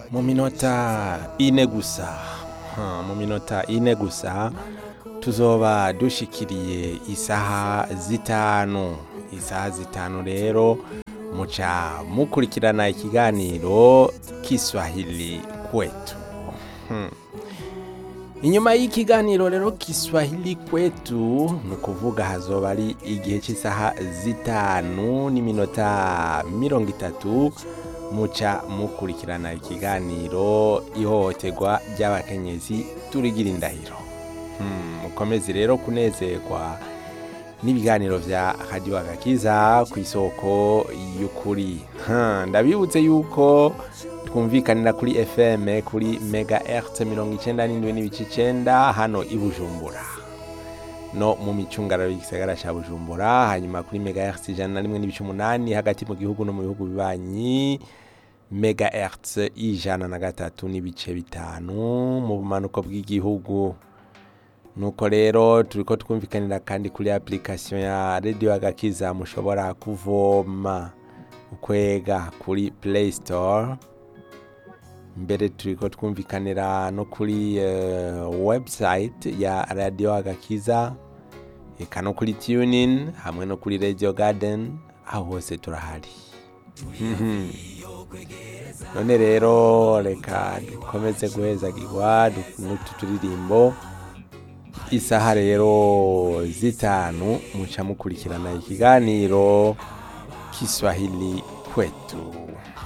mu minota ine gusa Ha, mu minota ine gusa tuzoba dushikiriye isaha zitanu isaha zitanu rero muca mukurikirana ikiganiro kiswahili kwetu Hmm. inyuma y'ikiganiro rero kiswahili kwetu ni ukuvuga hazoba ari igihe cy'isaha zitanu n'iminota mirongo itatu muca mukurikirana ikiganiro ihohoterwa ry'abakenyezi turigira indahiro Hmm, mukomeze rero kunezerwa n'ibiganiro vya radio agakiza ku isoko y'ukuri Ha, ndabibutse yuko twumvikanira kuri fm kuri mega hertz mirongo icenda n'indwi n'ibice icenda hano i bujumbura no mu micungararo y'igisagara ca bujumbura hanyuma kuri mega hertz ijana na rimwe n'ibice umunani hagati mu gihugu no mu bihugu bibanyi mega hertz ijana na gatatu n'ibice bitanu mu bumanuko bw'igihugu nuko rero turiko twumvikanira kandi kuri application ya radio agakiza mushobora kuvoma ukwega kuri play store mbere turiko twumvikanira no kuri uh, website ya radio agakiza eka no kuri tunin hamwe no kuri radio garden aho hose turahari Mhm. none rero reka dukomeze guhezagirwa du- n'utu turirimbo isaha rero zitanu muca mukurikirana ikiganiro kiswahili kwetu